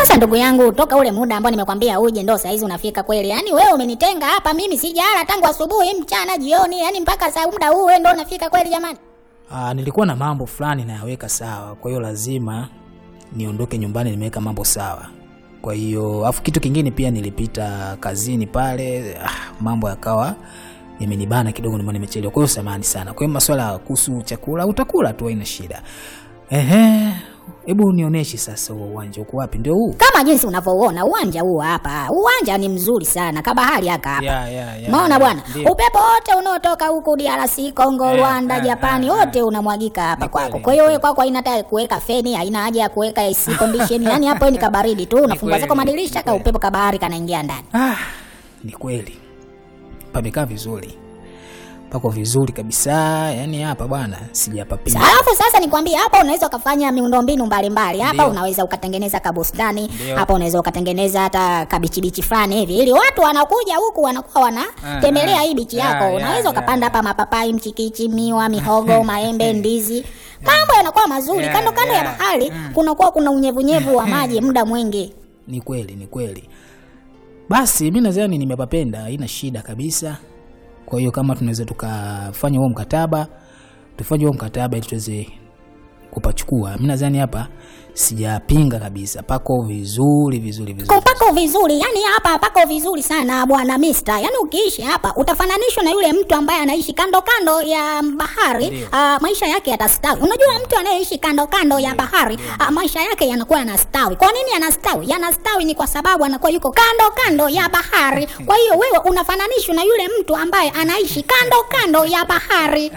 Sasa ndugu yangu, toka ule muda ambao nimekwambia uje ndo saa hizi unafika kweli. Yaani wewe umenitenga hapa, mimi sijala tangu asubuhi, mchana, jioni, yaani mpaka saa muda huu wewe ndo unafika kweli jamani. Ah, nilikuwa na mambo fulani nayaweka sawa, kwa hiyo lazima niondoke nyumbani nimeweka mambo sawa. Kwa hiyo afu kitu kingine pia nilipita kazini pale, ah, mambo yakawa yamenibana kidogo, ndio maana nimechelewa. Kwa hiyo samahani sana. Kwa hiyo masuala kuhusu chakula utakula tu, haina shida. Ehe, hebu nionyeshe sasa huo uwanja uko wapi? Ndio huu? Kama jinsi unavyouona uwanja huu hapa. Uwanja ni mzuri sana, kabahari haka hapa. Ya, ya, ya. Maona bwana, Ndio. upepo wote unaotoka huku DRC, Congo, Eh, Rwanda, eh, Japani, eh, wote unamwagika hapa Ni kwako. kweli, Kwa hiyo ni wewe kwako haina hata kuweka feni, haina haja ya kuweka AC condition. Yaani hapo wewe ni kabaridi tu, unafungua kweli, zako ni madirisha ka kweli. upepo kabahari kanaingia ndani. Ah, ni kweli pamekaa vizuri, pako vizuri kabisa. Yani hapa bwana sijapapia. Alafu sasa nikwambie, hapa unaweza ukafanya miundombinu mbalimbali. Hapa Ndio. unaweza ukatengeneza kabustani, Ndio. hapa unaweza ukatengeneza hata kabichibichi fulani hivi, ili watu wanakuja huku wanakuwa wanatembelea ah. hii bichi Ya, yako. ya, Unaweza ya, ukapanda hapa mapapai, mchikichi, miwa, mihogo, maembe, ndizi, mambo yanakuwa mazuri. Ya, Kando kando ya ya. bahari kunakuwa kuna unyevunyevu wa maji muda mwingi. Ni kweli, ni kweli. Basi mi nadhani nimepapenda, haina shida kabisa. Kwa hiyo kama tunaweza tukafanya huo mkataba, tufanye huo mkataba ili tuweze kupachukua. Mi nadhani hapa sijapinga kabisa, pako vizuri vizuri vizuri. Pako vizuri, yani hapa pako vizuri sana bwana Mister. Yani ukiishi hapa utafananishwa na yule mtu ambaye anaishi kando kando ya bahari. Ndio. Uh, maisha yake yatastawi. Unajua mtu anayeishi kando kando ya bahari uh, maisha yake yanakuwa yanastawi. Kwa nini yanastawi? Yanastawi ni kwa sababu anakuwa yuko kando kando ya bahari. Kwa hiyo wewe unafananishwa na yule mtu ambaye anaishi kando kando ya bahari.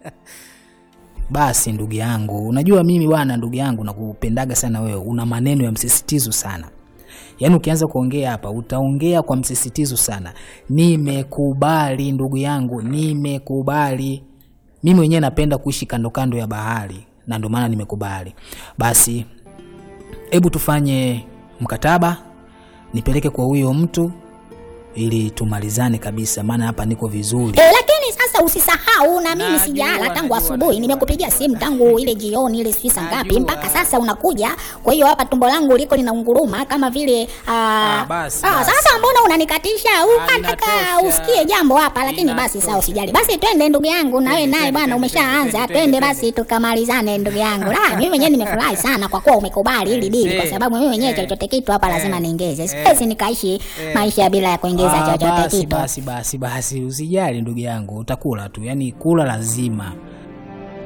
Basi ndugu yangu, unajua mimi bwana, ndugu yangu, nakupendaga sana wewe. Una maneno ya msisitizo sana, yaani ukianza kuongea hapa utaongea kwa msisitizo sana. Nimekubali ndugu yangu, nimekubali. Mimi mwenyewe napenda kuishi kando kando ya bahari, na ndio maana nimekubali. Basi hebu tufanye mkataba, nipeleke kwa huyo mtu ili tumalizane kabisa, maana hapa niko vizuri. E, lakini sasa usisahau na mimi Najua, sijala tangu najua, asubuhi. najua. Nimekupigia simu tangu ile jioni ile sijui saa ngapi Najua. mpaka sasa unakuja. Kwa hiyo hapa tumbo langu liko linaunguruma kama vile aa, Ah, basi, ah, basi. sasa mbona unanikatisha? Ukataka Inatosha. usikie jambo hapa, lakini basi Inatosha. sawa, usijali. Basi twende ndugu yangu, na wewe Twende, naye twende, bwana twende, umeshaanza. twende, Twende twende, basi tukamalizane ndugu yangu. La, mimi mwenyewe nimefurahi sana kwa kuwa umekubali hili dili, kwa Eh, sababu mimi mwenyewe eh, chochote kitu hapa lazima eh, niongeze. Siwezi nikaishi maisha bila ya kuongeza Ah, chochote basi, kitu. basi basi basi, usijali ndugu yangu, utakula tu, yani kula lazima.